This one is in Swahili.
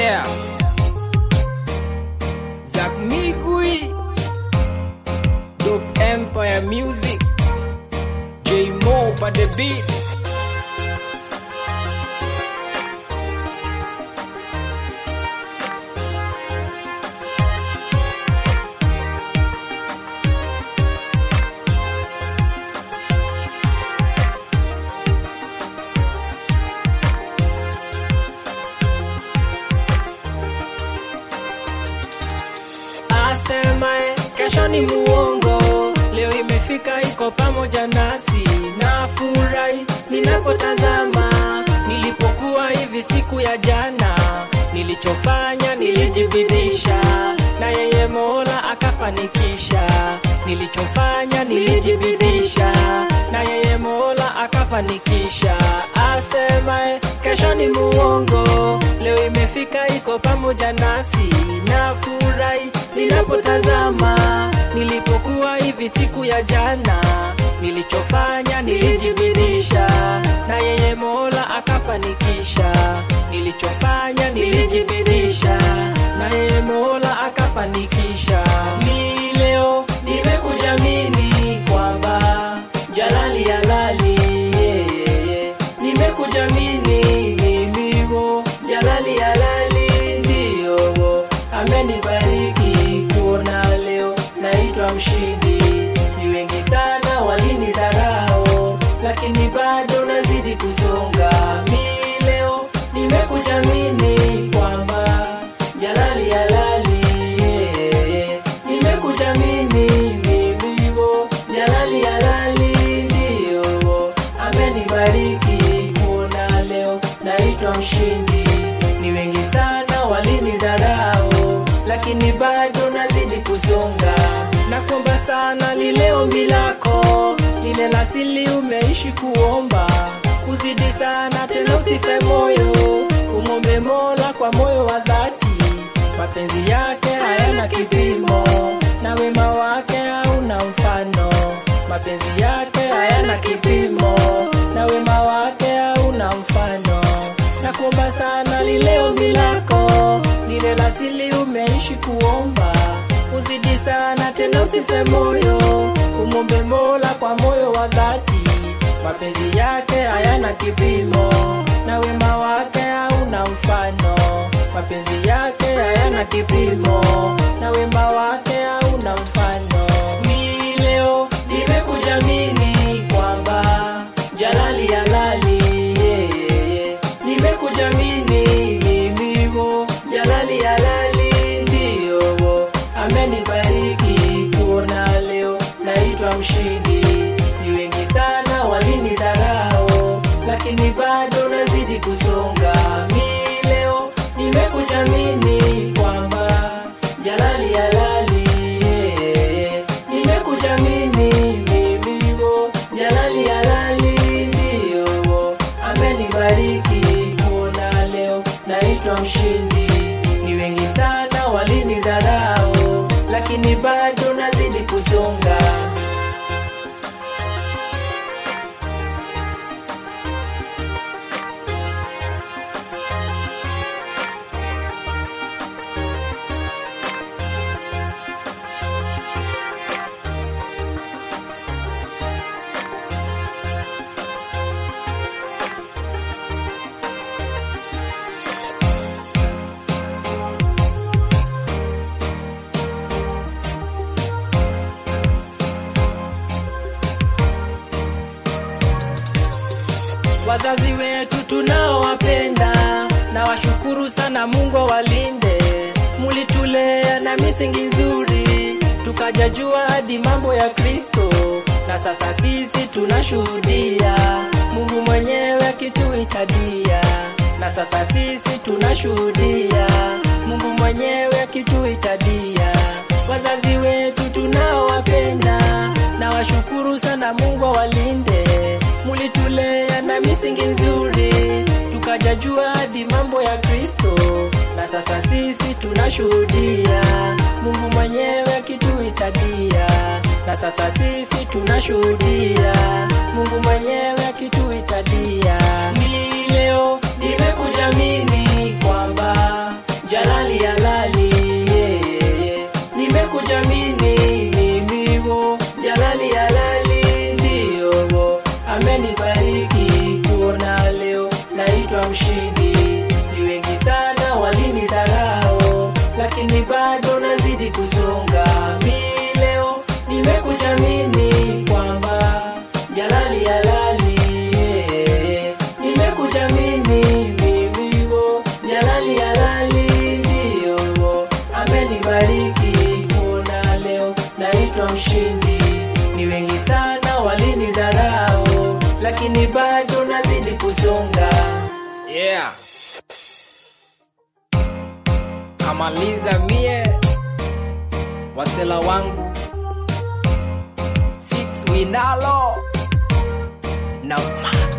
Yeah. Zak Migui. Dope Empire Music. J Mo by the beat. Asemae kesho ni muongo, leo imefika iko pamoja nasi. Nafurahi ninapotazama nilipokuwa hivi siku ya jana, nilichofanya nilijibidisha, na yeye Mola akafanikisha. Nilichofanya nilijibidisha, na yeye Mola akafanikisha. Asemae kesho ni muongo, leo imefika iko pamoja nasi. Nafurahi ninapotazama nilipokuwa hivi siku ya jana, nilichofanya nilijibidisha, na yeye Mola akafanikisha. Nilichofanya nilijibidisha, na yeye Mola akafanikisha. Ni leo nimekuja mimi kwamba Jalali halali yeah, yeah, yeah. Nimekuja mimi mimiwo Jalali halali ndio amenibariki kuona leo naitwa mshindi. Ni wengi sana walinidharau, lakini bado nazidi kusonga. Mi leo nimekuja mimi kwamba Jalali halali yeah, yeah. Nimekuja mimi mimiwo Jalali halali ndio amenibariki kuona leo naitwa mshindi. Ni wengi sana walinidharau, lakini bado nazidi kusonga. Nakuomba sana lile ombi lako, lile la siri umeishi kuomba, uzidi sana tena, usife moyo, umwombe Mola kwa moyo wa dhati. Mapenzi yake hayana kipimo, na wema wake hauna mfano. Mapenzi yake hayana kipimo, na wema wake hauna mfano. Nakuomba sana lile ombi lako, lile la siri umeishi kuomba, uzidi sana tena, usife moyo, umwombe Mola kwa moyo wa dhati. Mapenzi yake hayana kipimo, na wema wake hauna mfano. Mapenzi yake hayana kipimo, na wema wake hauna mfano. Ni leo nimekuja mimi kwamba Jalali halali yeah, yeah, yeah. Nimekuja mimi mimiwo Jalali halali ndio amenibariki kuona leo naitwa mshindi. Ni wengi sana walinidharau, lakini bado nazidi kusonga. Mi leo nimekuja mimi kwamba Jalali halali yeah, yeah. Nimekuja mimi mimiwo Jalali halali ndio amenibariki kuona leo naitwa mshindi. Ni wengi sana walinidharau, lakini bado nazidi kusonga. Wazazi wetu tunaowapenda na washukuru sana, Mungu walinde. Mulitulea na misingi nzuri, tukajajua hadi mambo ya Kristo, na sasa sisi tunashuhudia Mungu mwenyewe akituitadia, na sasa sisi tunashuhudia Mungu mwenyewe akituitadia. Wazazi wetu tunaowapenda na washukuru sana, Mungu awalinde. Mulitulea na misingi nzuri, tukajajua hadi mambo ya Kristo, na sasa sisi tunashuhudia Mungu mwenyewe akituitadia, na sasa sisi tunashuhudia Mungu mwenyewe akituitadia. Ni leo nimekuja mimi kwamba kusonga. Mi leo nimekuja mini kwamba jalali halali, eh, nimekuja mini vivivo jalali halali, ndio amenibariki kuona leo naitwa mshindi. Ni wengi sana walinidharau, lakini bado nazidi kusonga. Yeah. Kamaliza mie wasela wangu six winalo na ma